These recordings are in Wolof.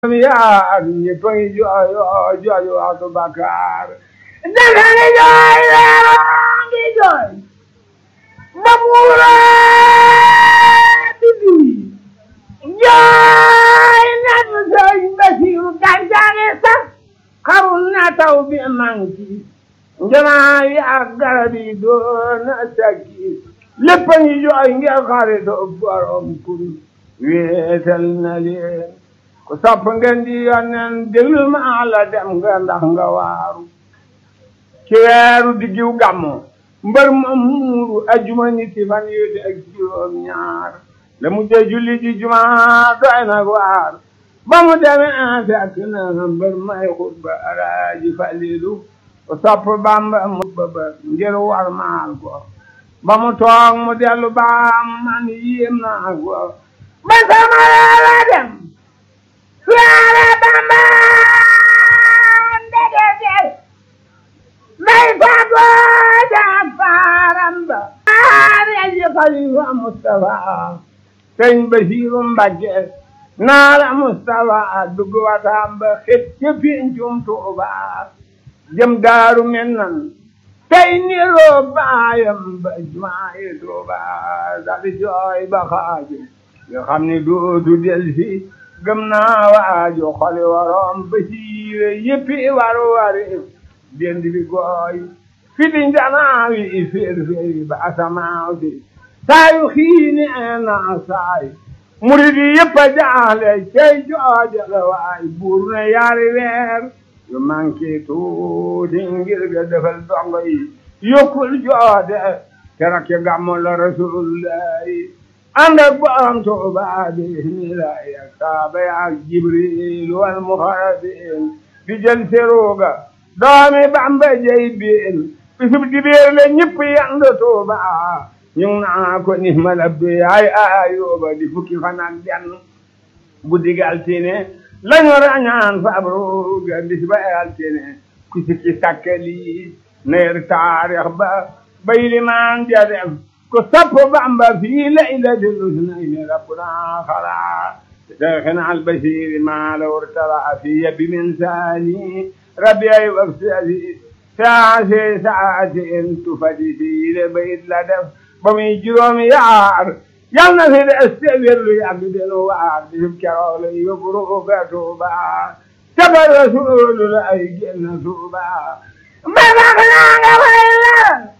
yaa ak ñëpp a ngi jooyoo jooju waxtu bakkaar dafa ngi jooy leeroo ngi jooy ba muura bibi jooy natu sëñ Basiru gàncaxi sax xarul na taw bi manki njanaa yi ak garab yi doon na sakki lépp a ngi jooy ngir xaritoo borom kun wéetal na leen ku sopp ngeen di yonneen déglu ma la dem nga ndax nga waaru ci weeru diggiw gàmmu mbër ma muuru ajuma ñetti fan yu de ak juróom ñaar la mu jee julli ji juma doy nag waar ba mu demee fekk na mbër may xutba alaaji falilu ku sopp bamba mu bëbër ngir war maal ko ba mu toog mu dellu baam man yéem naa ko ba sama la dem suwaare bamba ndege del may fago jaag faaram ba aare ji xalifa Mustafa sëñ Basiiru Mbàkke naa la Mustafa dugg wataam ba xet ca pincum Tuuba jëm daaru mennan tey niroo baayam ba jumaayi Tuuba dal jooy ba xaaju nga xam ni dootu del si gëm naa waaju xoli waroom ba siire yëppi waru wari dendi bi gooy fi di njanaawi i féer féeri ba asamaaw si saayu xiini na saay murid yi yëpp a jaaxle cey joojale waay buur ne yaari weer yu manqué tuuti ngir ga defal dongo yi yokkul joode te rakke gàmmu la rasulullahi ànd ak borom Tuuba bismillahi ak saaba ak Jibril wal muxarabin di jël seruga doomi Bamba jey biin bisub dibéer la ñëpp yand Tuuba ñu ngi naa ko ni ma labbi ay ayuba di fukki fan ak benn guddi gi altine lañu rañaan fabruga bis ba altine ku sikki sakkali neer taarix ba bay limaan ja def ku sopp Bamba fii laylatil usnayni rabbuna xalaa شيخنا البشير ما لو ارتضى في يبي من ثاني ربي وفسالي ساعة ساعة تفدي في لبيت لدف بمي جروم يعار يلنا في الاستغفر يعبد الوعد بذكر يبرو بتوبا تبر رسول لا يجن توبا ما بغنا غير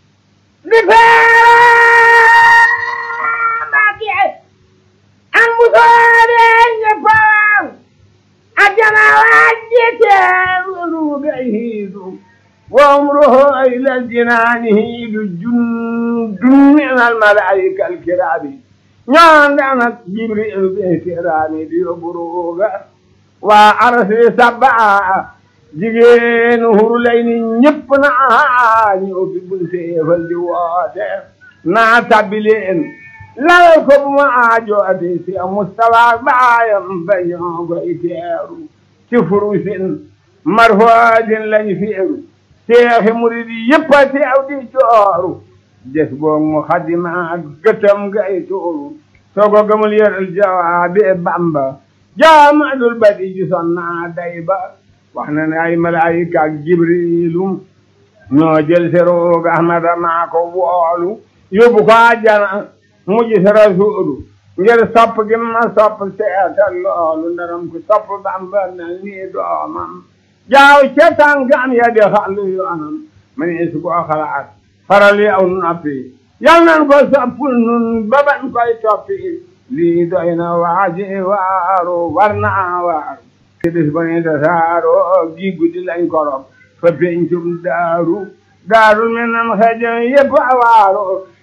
بفاق an musoore ñeppam ajana wajjete ruuɓe hiidu wa umruhu ila aljinani hiidu jundun min almalaika alkirami ñoondanat jibril ɓe kirami ɗiyo buruga wa arsi sabba jigéen hurlayni ñëpp naa ñëw fi bun seefal di woote naa tabbileen lawal ko bu ma aajo ade si Mustafa baayam bañoo ko iteeru ci furusin marfoodin lañ feeru seexi murid yëpp a teew di jooru des boog mu xadima gëtam gay tuuru soo ko gëmul yëral jawaabi Bamba jaamadul badi ji sonna day ba wax na ne ay malaayika ak Jibrilu ñoo jël seroog Ahmada maa ko woolu yóbbu ko àjjana mujj si rasuulu ngir sopp gi ma sopp seetal loolu ndaram ku sopp Bamba mel nii doomam jaaw ca tànkam ya di xàllu yoonam ma ne su ko xalaat faral yow noppi yal nan ko soppul nun ba bañ koy toppi lii doy na waaji waaru war naa waaru ci bis ba ne tasaaro gi guddi lañ korop fa pencum daaru daaru menam xejo yëpp a waaru